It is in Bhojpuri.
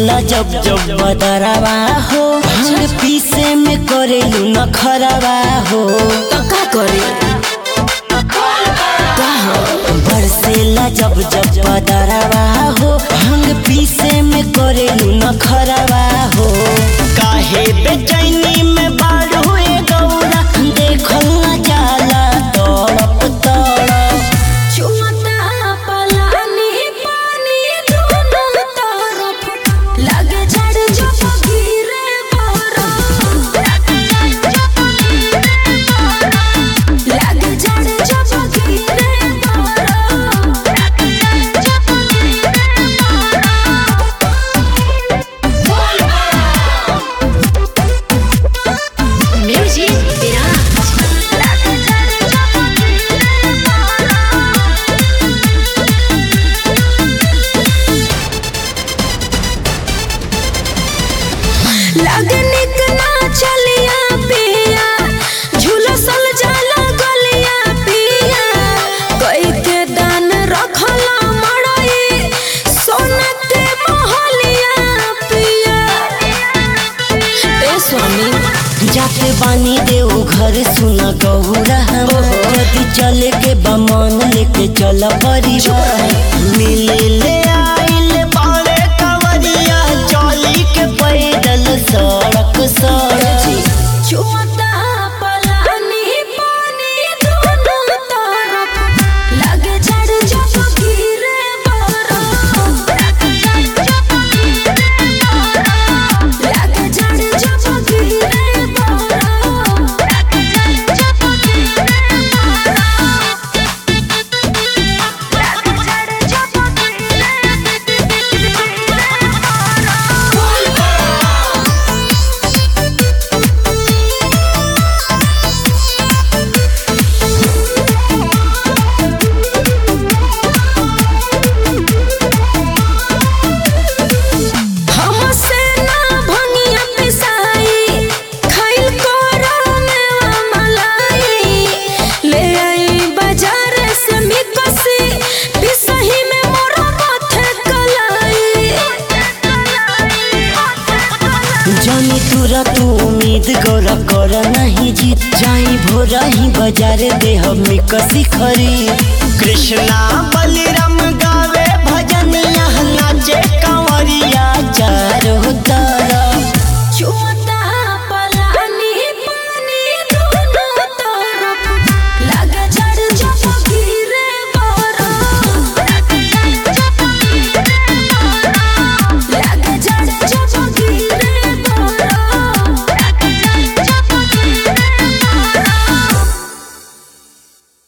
बरसेला जब जब बदरवा हो भांग पीसे में करेलू न खरवा हो तो का करे का हो बरसेला जब जब बदरवा हो भांग पीसे में करेलू न खरवा हो काहे बेचैनी में बारू ए गौरा देखल न जाला तड़प तड़प चुमता पलानी पानी दोनों तरफ लगे झड़ जब गिरे बरफ लगे झड़ जब गिरे बरफ म्यूजिक विराज लगनिक ना चलिया पिया झुलसल जाला गलिया पिया कई के दान रखला मड़ई सोना के महलिया पिया ए स्वामी जाते बानी देव घर सुना गौरा यदि चले के बमन लेके चल परिवार मिले ले आइल बाड़े कवरिया चली के पैदल सड़क सड़क चुमता पलानी पानी दोनों तरफ लगे झड़ जब गिरे बरफ लगे झड़ जब गिरे बरफ हमसे ना भंगिया पिसाई खाइल करो मेवा मलाई ले आई बाजार से मिकसी पिसही में मोरा माथे कलाई जानी तुरा तू उम्मीद गौरा कर नहीं जीत जाई भोरा ही बाजार देह में कसी खरी कृष्णा बलिराम गा